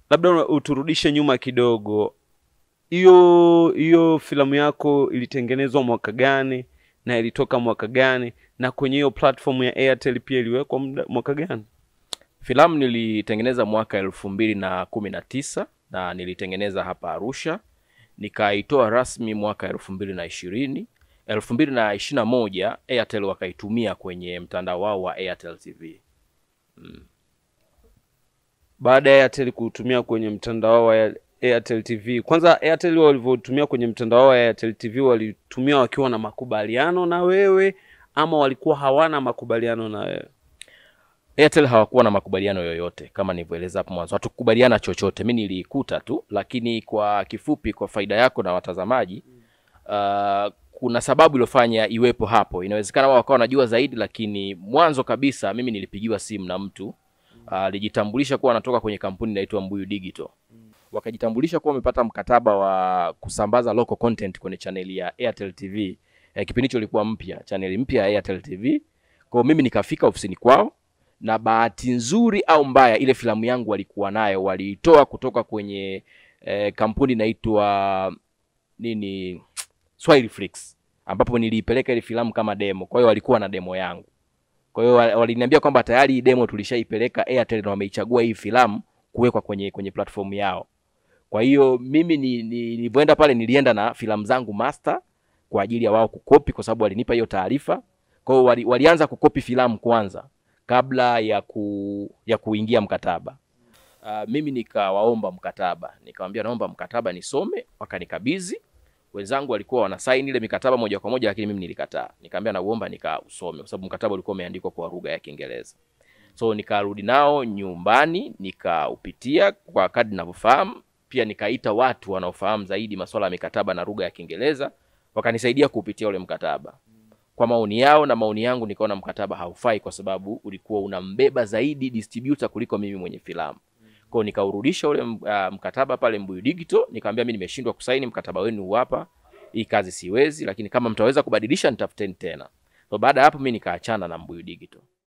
labda uturudishe nyuma kidogo, hiyo hiyo filamu yako ilitengenezwa mwaka gani na ilitoka mwaka gani, na kwenye hiyo platform ya Airtel pia iliwekwa muda- mwaka gani? Filamu nilitengeneza mwaka elfu mbili na kumi na tisa na nilitengeneza hapa Arusha, nikaitoa rasmi mwaka elfu mbili na ishirini elfu mbili na ishirini na moja Airtel wakaitumia kwenye mtandao wao wa Airtel TV. baada ya Airtel kutumia kwenye mtandao wa Airtel TV. Kwanza Airtel walivyotumia kwenye mtandao wa Airtel TV walitumia wakiwa na makubaliano na wewe ama walikuwa hawana makubaliano na wewe? Airtel hawakuwa na makubaliano yoyote kama nilivyoeleza hapo mwanzo, hatukubaliana chochote. Mi niliikuta tu, lakini kwa kifupi, kwa faida yako na watazamaji, uh, kuna sababu iliyofanya iwepo hapo. Inawezekana wao wakawa wanajua zaidi, lakini mwanzo kabisa mimi nilipigiwa simu na mtu alijitambulisha kuwa anatoka kwenye kampuni inaitwa Mbuyu Digital. Wakajitambulisha kuwa wamepata mkataba wa kusambaza local content kwenye chaneli ya Airtel TV. Eh, kipindi hicho ilikuwa mpya, chaneli mpya ya Airtel TV. Kwa hiyo mimi nikafika ofisini kwao na bahati nzuri au mbaya, ile filamu yangu walikuwa nayo, waliitoa kutoka kwenye eh, kampuni inaitwa nini, Swahili Flix, ambapo niliipeleka ile filamu kama demo. Kwa hiyo walikuwa na demo yangu. Kwa hiyo wa- waliniambia kwamba tayari hii demo tulishaipeleka Airtel na wameichagua hii filamu kuwekwa kwenye kwenye platform yao. Kwa hiyo mimi ni- ni- nilivyoenda pale nilienda na filamu zangu master kwa ajili ya wao kukopi, kwa sababu walinipa hiyo taarifa. Kwa hiyo wali, walianza kukopi filamu kwanza kabla ya ku, ya kuingia mkataba. Uh, mimi nikawaomba mkataba, nikamwambia naomba mkataba nisome, wakanikabidhi. Wenzangu walikuwa wana sign ile mikataba moja kwa moja, lakini mimi nilikataa. Nikamwambia nauomba nikausome, kwa sababu mkataba ulikuwa umeandikwa kwa lugha ya Kiingereza. So nikarudi nao nyumbani, nikaupitia kwa kadri ninavyofahamu, pia nikaita watu wanaofahamu zaidi masuala ya mikataba na lugha ya Kiingereza, wakanisaidia kuupitia ule mkataba kwa maoni yao na maoni yangu, nikaona mkataba haufai kwa sababu ulikuwa unambeba zaidi distributor kuliko mimi mwenye filamu. Kwa hiyo nikaurudisha ule uh, mkataba pale Mbuyu Digital, nikamwambia mimi nimeshindwa kusaini mkataba wenu huu hapa, hii kazi siwezi, lakini kama mtaweza kubadilisha nitafuteni tena. So baada ya hapo mimi nikaachana na Mbuyu Digital.